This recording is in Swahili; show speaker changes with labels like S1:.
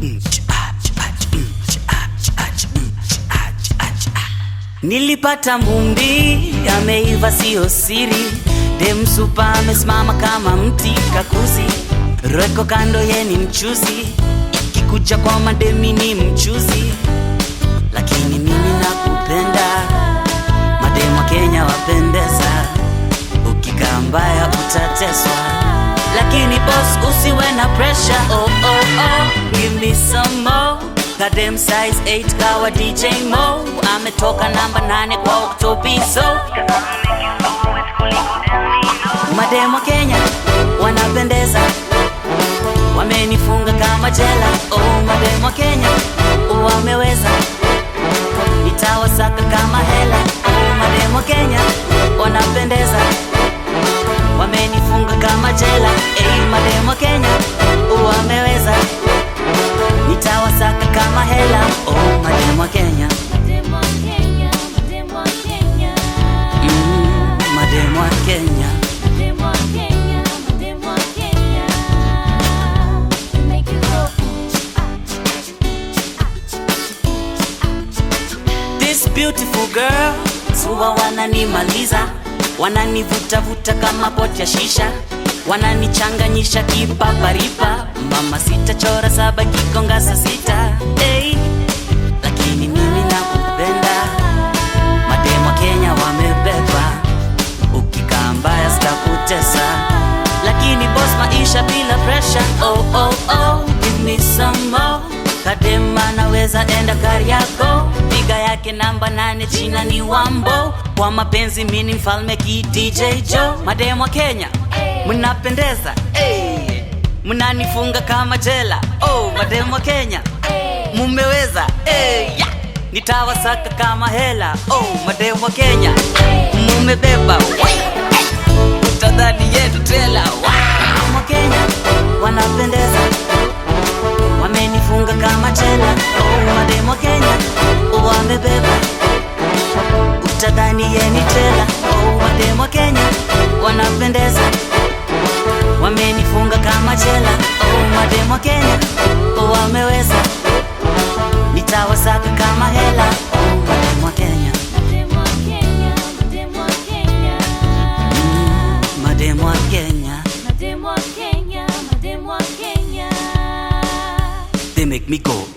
S1: Nilipata mumbi ameiva, sio siri. Dem supa amesimama kama mti kakuzi, reko kando ye ni mchuzi, ikikuja kwa mademi ni mchuzi, lakini mimi nakupenda. Mademu wa Kenya wapendeza, ukikaa mbaya utateswa, lakini boss usiwe na pressure. Oh, oh, oh. Give me some more Kadem size 8 kawa DJ Mo ametoka namba 8 kwa Octopiso. Mademo Kenya wanapendeza, wamenifunga kama jela. Oh, mademo Kenya wameweza, nitawasaka kama hela. Oh, mademo Kenya wanapendeza, wamenifunga kama jela. Hey, mademo Kenya wameweza nitawasaka kama hela. Oh, mademu wa Kenya,
S2: Mademu wa Kenya, mademu wa Kenya,
S1: mm, mademu wa Kenya.
S2: mademu wa Kenya, mademu wa Kenya. You make it go.
S1: This beautiful girl huwa wananimaliza, wananivutavuta kama poti ya shisha, wananichanganyisha kipaparipa. Mama sita chora saba kikonga saa sita hey. Lakini mimi nakupenda, mademu wa Kenya wamebeba, ukikaa mbaya sitakutesa, lakini boss, maisha bila pressure. Oh, oh, oh, give me some more. Kadema naweza enda Kariako, piga yake namba nane, jina ni Wambo. Kwa mapenzi mini mfalme ki DJ Joe. Mademu wa Kenya mnapendeza, hey. Mnanifunga kama jela. Oh, mademu wa Kenya mumeweza, hey. yeah. Nitawasaka kama hela. Oh, mademu wa Kenya mumebeba, utadhani yetu tela. Wow. Wa Kenya wanapendeza wamenifunga kama jela. Oh, mademu wa Kenya wamebeba, utadhani yeni tela. Oh, mademu wa Kenya wanapendeza, wamenifunga kama jela. Oh, mademu wa Kenya wameweza, nitawasaka kama hela. Oh, mademu wa Kenya,
S2: Mademu wa Kenya, mademu wa Kenya.
S1: mademu wa Kenya,
S2: Mademu wa Kenya, mademu wa Kenya.
S1: they make me go